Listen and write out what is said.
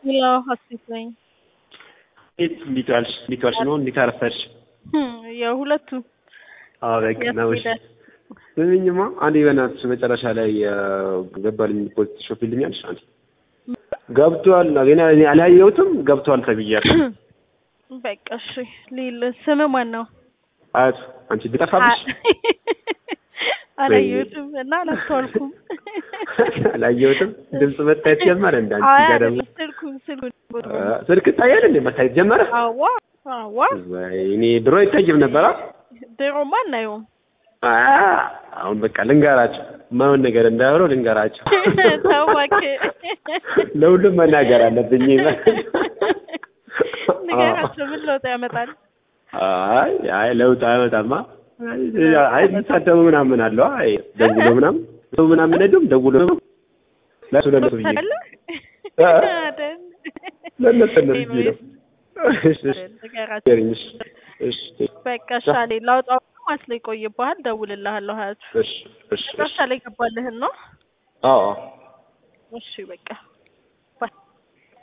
ሌላ ሀሴት ነኝ። እንዴት እንዴት ዋልሽ? እንዴት ዋልሽ ነው? እንዴት አረፈድሽ? የሁለቱ አዎ በቃ ነው። እሺ ስሚኝማ፣ አንዴ በእናትሽ መጨረሻ ላይ ገባልኝ ፖስት ሾፊልኛልሽ። አንዴ ገብቷል፣ ገና እኔ አላየሁትም። ገብቷል ተብያለሁ። በቃ እሺ። ሊል ስም ማን ነው? አያቱ አንቺ ብጠፋብሽ አላየሁትም እና አላስተዋልኩም። አላየሁትም። ድምፅ መታየት ጀመረ። እንደ አንቺ ጋር ደግሞ ስልኩን ስልኩን ስልክ ይታያል እንዴ? መታየት ጀመረ። አዋ አዋ እኔ ድሮ አይታይም ነበራ። ድሮማ አናየውም። አሁን በቃ ልንገራቸው፣ ማውን ነገር እንዳያወሩ ልንገራቸው። ተው እባክህ። ለሁሉም መናገር አለብኝ። ንገራቸው፣ ምን ለውጥ ያመጣል? አይ አይ ለውጥ አያመጣማ። አይ የሚሳደቡ ምናምን አለው። አይ ደውሎ ምናምን ሰው ምናምን ሄዱም ደውሎ ለሱ ለነሱ ብዬ አይደል? ለነሱ ለነሱ ብዬ ነው። እሺ እሺ ንገራቸው። እሺ እሺ በቃ ሻሌ ላውጣው ማስለ ይቆይብሃል። ደውልልሃለሁ ሀያቱ እሺ እሺ መጨረሻ ላይ ገባልህን ነው? አዎ እሺ በቃ